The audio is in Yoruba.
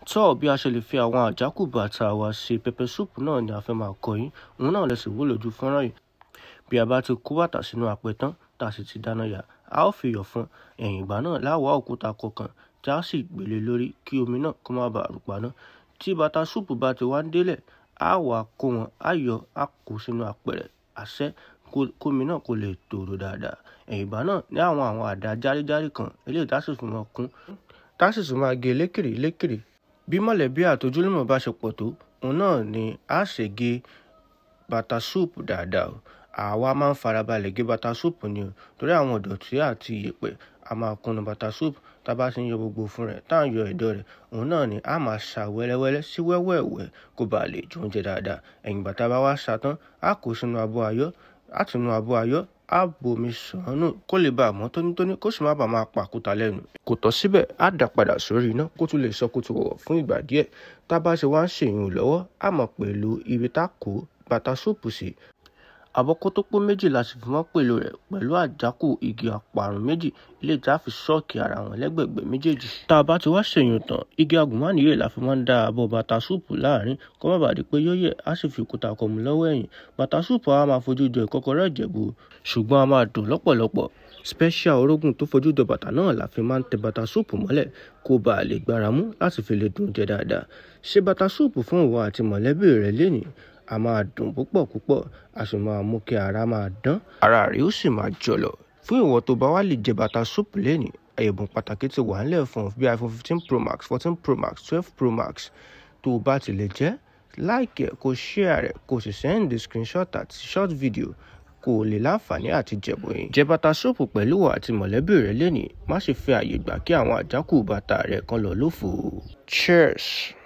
tó bí a ṣe lè fi àwọn àjákù bàtà wa ṣe pẹpẹ súùpù náà ni a fẹ́ máa kọ́ yín òun náà lè sì wó lójú fọ́nrán yìí bí a bá ti kó bàtà sínú apẹ tán tá a sì ti dáná yá a ó fi iyọ̀ fún ẹ̀yìn ìgbà náà láwọ̀ òkúta kọ̀ọ̀kan tí a sì gbélé lórí kí omi náà kó má bàa rúpa náà tí bàtà súùpù bá ti wá ń délẹ̀ a wà kó wọn a yọ a kó sínú apẹ̀rẹ̀ àṣẹ kómi náà kó lè tòrò dáadáa ẹ̀yìn ìgbà náà ní àwọn àwọn àdá járíjárí kan eléyìí tá a sì fi wọn kún tá a sì tún máa gé lékèrè lékèrè bí mọ̀lẹ́bí àtojúlùmọ̀ bá ṣe pọ̀ tó òun náà ni a ṣe gé bàtà súùpù dáadáa o àwa máa ń farabalẹ̀ gé bàtà súùpù ni o torí àwọn ìdọ̀tí àti ìyẹ̀pẹ̀ a máa kúnnu bàtà súùpù tá a bá ti ń yọ gbogbo fún rẹ̀ tá à ń yọ ẹ̀dọ̀ rẹ̀ òun náà ni a máa ṣà wẹ́lẹ́wẹ́lẹ́ sí wẹ́wẹ́wẹ́ kó bàa lè jó oúnjẹ dáadáa ẹ̀yìn bàtà bá wá ṣà tán a kó sínú abọ́ ayọ́ àtinú abọ́ ayọ́ á bomi sànù kó lè bàa mọ́ tónítóní kó sì má bàa máa pàkúta lẹ́nu. kò tọ́ síbẹ̀ á dà padà sórí iná kó tún lè sọ kó tó wọ̀ fún ìgbà díẹ̀ tá a bá ṣe wá ń ṣèyún lọ́wọ́ á mọ̀ pẹ̀lú ibi tá a kó bàtà súùpù sí. àbọ̀ kótópó méjì la sì fi mọ́ pèlò rẹ̀ pẹ̀lú àjákù igi àparùn méjì ilé tí a fi ṣọ́ọ̀kì ara wọn lẹ́gbẹ̀gbẹ̀ méjèèjì. tá a bá ti wá ṣèyún tán igi agùnmánìyè la fi máa ń dá abọ́ bàtà súùpù láàrin kó má bàa di pé yóò yẹ̀ á sì fi òkúta kọ̀mù lọ́wọ́ ẹ̀yìn bàtà súùpù á máa fojú jọ ìkọ́kọrẹ́ ìjẹ̀bú ṣùgbọ́n a máa dùn lọ́pọ̀lọpọ̀ special orógùn tó fojú jọ bàtà náà la fi máa ń tẹ bàtà súùpù mọ́lẹ̀ kó bàa lè gbára mú láti fi lè dùn jẹ dáadáa ṣe bàtà súùpù fún ìwọ àti mọ̀lẹ́bí rẹ lénìí a máa dùn púpọ̀ púpọ̀ a sì máa mú kí ara máa dán ara rẹ̀ ó sì máa jọ̀lọ̀ fún ìwọ tó bá wá lè jẹ bàtà súùpù lénìí ẹ̀bùn pàtàkì ti wà nílẹ̀ fún bí iphone fifteen pro max fourteen pro max twelve pro max tó o bá ti lè jẹ́ láìkẹ́ kó share rẹ̀ kó sì send the screenshot àti short video kó o lè láǹfààní àti jẹ̀bù yín. jẹ bàtà súùpù pẹ̀lú ìwọ àti mọ̀lẹ́bí rẹ lénìí má ṣe fi àyè gbà kí àwọn àjákù bàtà rẹ kan lọ lófo. cheers.